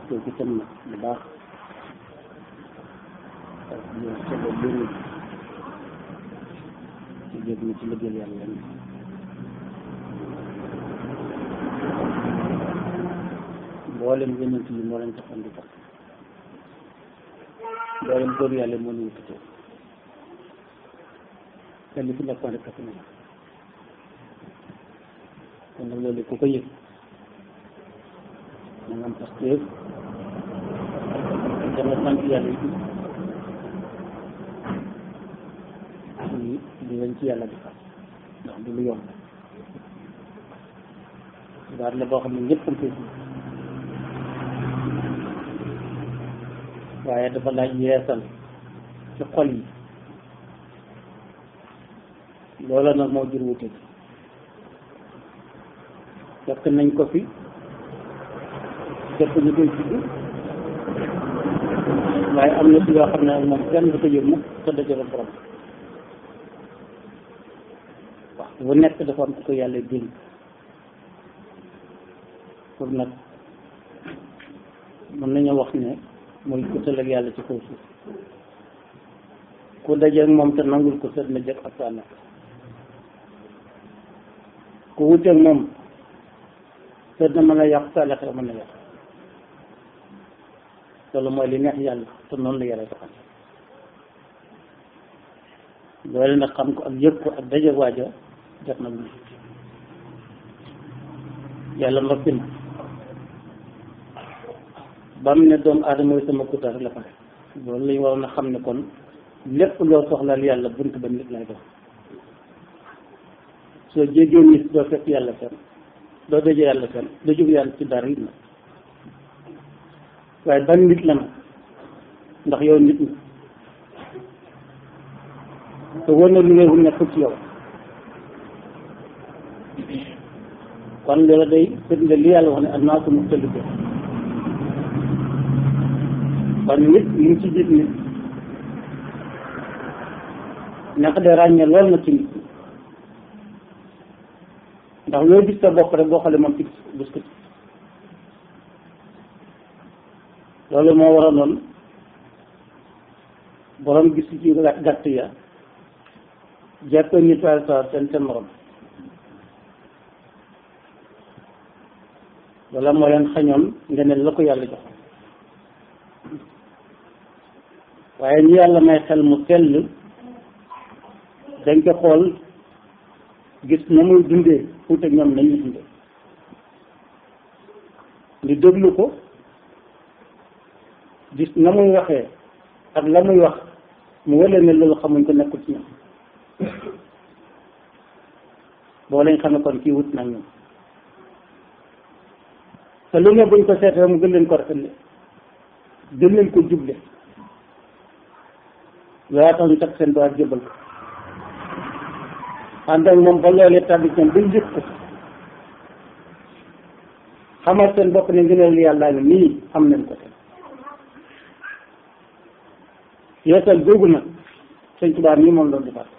koy ci tam nag bu baax ak ñu solo bëri ci jég na ci liggéeyal yàlla ni mboolem yonent yi moo leen taxoon di tax mboolem góor yàlla moo ñu wututoo te li fi nekkoon rek fi nekk kon nag loolu ku ko yëg na nga am pastéef dama sant yàlla it ci li leen ci yàlla defal ndax du lu yomb xibaar la boo xam ne ñëpp am koy waaye dafa laaj yeesal ci xol yi loola nag moo jur wute bi fekk nañ ko fi fekk ñu koy tudd waaye am na ci yoo xam ne ak moom kenn du ko yëg mukk te dajale borom wax bu nekk dafa am ko yàlla dénk pour nag mën nañu wax ne mooy kutal ak yàlla ci kaw suuf ku dajeek moom te nangul ko sët na jëkk ak saa nekk ku wuteek moom sët na mën a yàq saa nekk mën a yàq loolu mooy li neex yàlla te noonu la yàlla doxal loolu nag xam ko ak yëg ko ak dajeek waaja def na lu yàlla noppi na ba mu ne doomu aadama mooy sama kuta rek la pare loolu lañu waroon a xam ne kon lépp loo soxlaal yàlla bunt ba nit lay dox soo jéggee nit doo fekk yàlla fenn doo dajee yàlla fenn doo jóg yàlla ci dara it na waaye ban nit la nag ndax yow nit ñi te wóor na lu ngay wut nekkul ci yow kon loolu day firnde li yàlla wax ne annaasu muxtalifun kon nit li mu ci jiit nit naka de ràññee lool na ci nit ndax loo gis sa bopp rek boo xoolee moom ci gis ko loolu moo war a noonu borom gis ci gàtt ya jàppee nit waaye sa seen seen morom wala moo leen xañoon nga ne la ko yàlla jox waaye ñu yàlla may xel mu sell dañ ko xool gis na muy dundee fuute ñoom nañu dundee ñu déglu ko gis na muy waxee ak la muy wax mu wële ne loolu xamuñ ko nekkul ci ñoom boo lañ xam ne kon kii wut nag ñoom te lu ne buñ ko seetee mu gën leen ko rafetle gën leen ko juble loolaa tax ñu takk seen doar jëbal ko ànd ak moom ba loolee tàbbi ñoom buñ jëf ko xamal seen bopp ne ngëneel yàllaa ngi nii xam nañ ko te yeesal googu nag sëñ Tuubaa nii moom loolu defar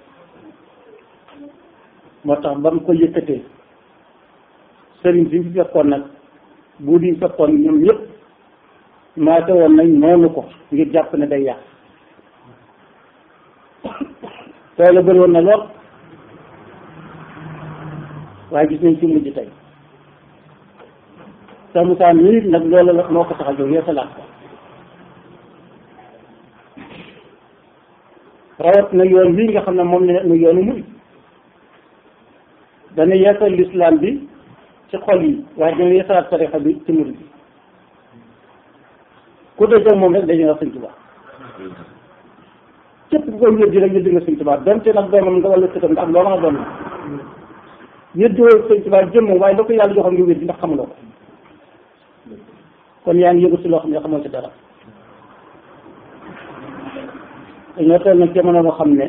moo tax ba mu ko yëkkatee sëriñ si fi fekkoon nag bu di fekkoon ñoom ñëpp maate woon nañ noonu ko ngir jàpp ne day yàq tey la bëri woon na lool waaye gis nañ ci mujj tey sa Moussa mii nag loolu la moo ko tax a jóg yeesalaat ko rawat na yoon bii nga xam ne moom la nu yoonu muy dana yeesal lislaam bi ci xol yi waaye dana yeesalaat tarixa bi ci murid bi ku dee moom rek dañu nga sëñ Tuubaa képp ku koy wéddi rek wéddi nga sëñ Tuubaa donte nag doomam nga wala sëtam ndax loo mën a doon la wéddi woo sëñ Tuubaa jëmm waaye la ko yàlla joxoon nga wéddi ndax xamuloo ko kon yaa ngi yëgu si loo xam ne xamoo ci dara dañoo toll nag jamono boo xam ne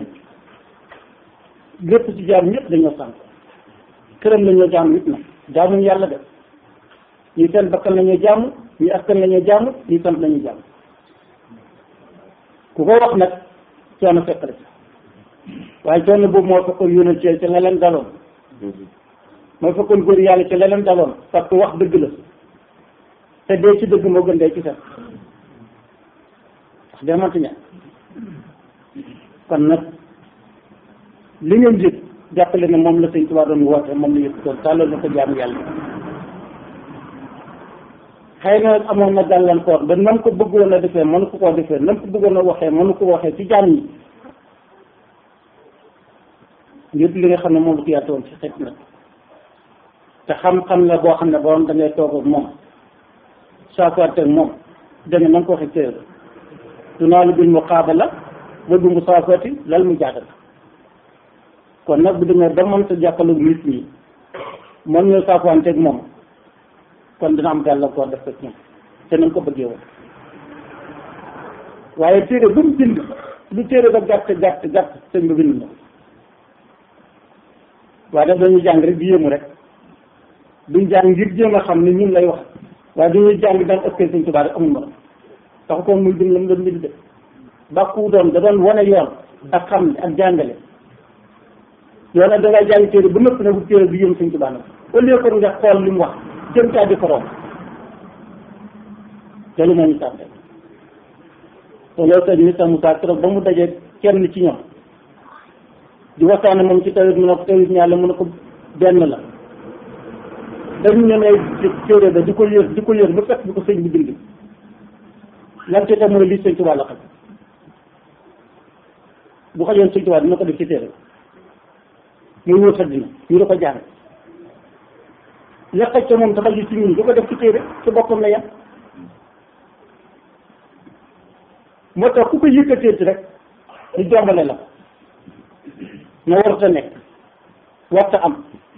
lépp ci jaam ñëpp dañoo sànk këram la ñoo jaam nit nag jaamuñ yàlla de ñii seen bakkan la ñuy jaamu ñii askan la ñuy jaamu ñii sant la ñuy jaamu ku ko wax nag coono fekk la ci waaye coono boobu moo fekkoon yónal ci ca la leen daloon moo fekkoon góor yàlla ca la leen daloon parce que wax dëgg la te dee ci dëgg moo gën dee ci fen wax dee mënta ñàkk kon nag li ngeen yëg jàppale ne moom la sëñ Tuubaa doon woote moom la yëg doon tàllal na ko jaamu yàlla xëy na amoon na gàllankoor ba nam ko bëggoon a defee mënu ko koo defee nam ko bëggoon a waxee mënu ko waxee ci jaam ñi ngir li nga xam ne moom la ko yaatoon ci xet nag te xam-xam la boo xam ne borom da ngay toog ak moom saafaante ak moom danga na nga ko waxee téere tunaalu bil muqaabala wa bi musaafati lal mu jaadal kon nag bu demee ba mënta jàppale nit ñi mën ñoo saafaante ak moom kon dina am gàllankoor def ko ñoom te nañ ko bëggee woon waaye téere bu mu bind lu téere ba gàtt gàtt gàtt sëñ ba bind na waaye daf dañuy jàng rek di yéemu rek duñ jàng ngir jéem a xam ne ñun lay wax waaye dañuy jàng daan ëppee sëñ Tuubaa rek amul morom taxu ko muy bind la mu doon bind de bàkku doon da doon wane yoon ak xam ak jàngale yoon nag da ngay jàng téere bu nëpp na bu téere bi yëm sëñ Tuubaa nag au lieu que nga xool li mu wax jëm caa di ko romb te lu moo ñu tànte te loolu sëñ Moussa Moussa keroog ba mu dajee kenn ci ñoom di waxtaane moom ci tawit mu ne ko tawit ñaar mu ne ko benn la dañu ne ay téere ba di ko yër di ko yër ba fekk bi ko sëñ bi bind lan te tam mooy lii sëñ Tuubaa la xam bu xajoon sëñ Tuubaa dina ko def ci téere muy wër sa dina ñu da ko jàng la xaj ca moom te xaju ci ñun du ko def ci téere ci boppam la yem moo tax ku ko yëkkateeti rek ñu jombale la nga warta nekk warta am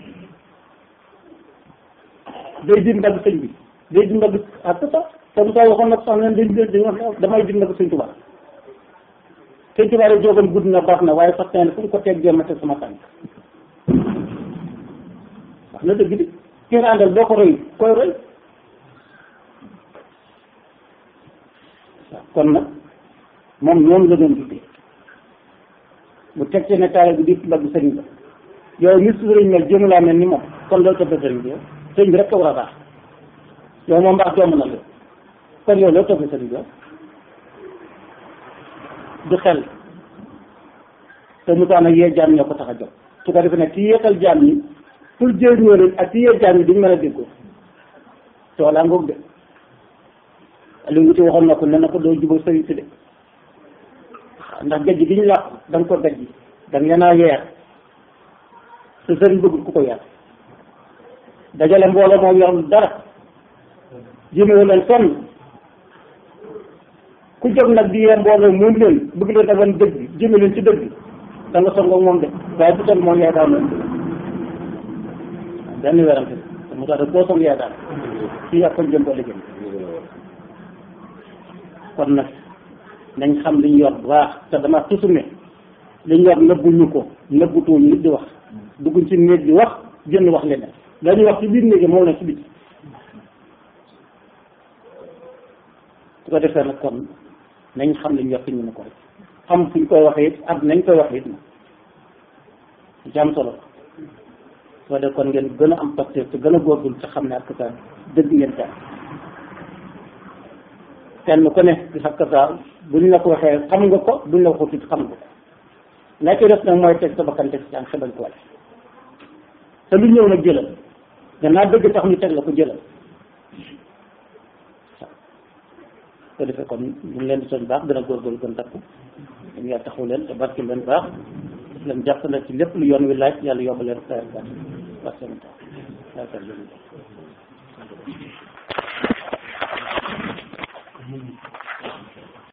day di mbagg sëñ bi day di mbagg ak sax te mu saa waxoon nag sax ne dañ dañ wax damay di mbagg sëñ Tuubaa sëñ Tuubaa rek jógam gudd na baax na waaye sax nee na fu mu ko teggee ma teg sama tànk wax na dëgg di ki nga àndal boo ko roy koy roy waaw kon nag moom noonu la doon tuddee bu teg ci ne taale bi di mbagg sëriñ ba yow ni su sëriñ mel jéem laa mel ni moom kon loolu toppee sëriñ bi yow sëriñ bi rek ko war a baax yow moom mbaax jomb na la kon yow loolu toppee sëriñ bi yow du xel te mu tax nag yee jaam ñoo ko tax a jóg su ko defee nag ki yeetal jaam ñi pour jëriñoo leen ak ki yee jaam ñi duñ mën a déggoo toolaa ngoog de li ngi ci waxoon na ko ne na ko doo jubal sëriñ si de ndax gajj gi ñu làq da nga ko gajj da nga leen a yeer sa sëriñ bëggul ku ko yar dajale mbooloo moom yorul dara jëmewu leen sonn ku jóg nag di yee mbooloo moom leen bëgg leen a wan dëgg jëme leen ci dëgg da nga songoog moom de waaye bu toll moom yaay daan leen benn werante te mu tax de boo song yaay daan fii ak kon jëm ba liggéey kon nag nañ xam liñ yor bu baax te dama toujours ne liñ yor nëbbuñu ko nëbbutuñu nit di wax dugguñ ci néeg di wax jënd wax leneen dañuy wax ci biir néeg moom la ci biti su ko defee nag kon nañ xam liñ yor fi ñu ne ko rek xam fuñ koy waxee it ak nañ koy waxee it na ci am solo soo def kon ngeen gën a am pasteur te gën a góorgul te xam ne ak sa dëgg ngeen taal kenn ku ne di xakk saa buñ la ko waxee xam nga ko buñ la waxut it xam nga ko la ci def nag mooy teg sa bakkan teg si am xebal ko wala te lu ñëw nag jëlal gannaaw dëgg tax ñu teg la ko jëlal ko defee kon ñu ngi leen di soñ baax gën a góorgóorlu gën takku dañu yàlla taxaw leen te barki leen baax leen jàpp na ci lépp lu yoon wi laaj yàlla yóbbu leen sa baax wax seen tax yaakaar leen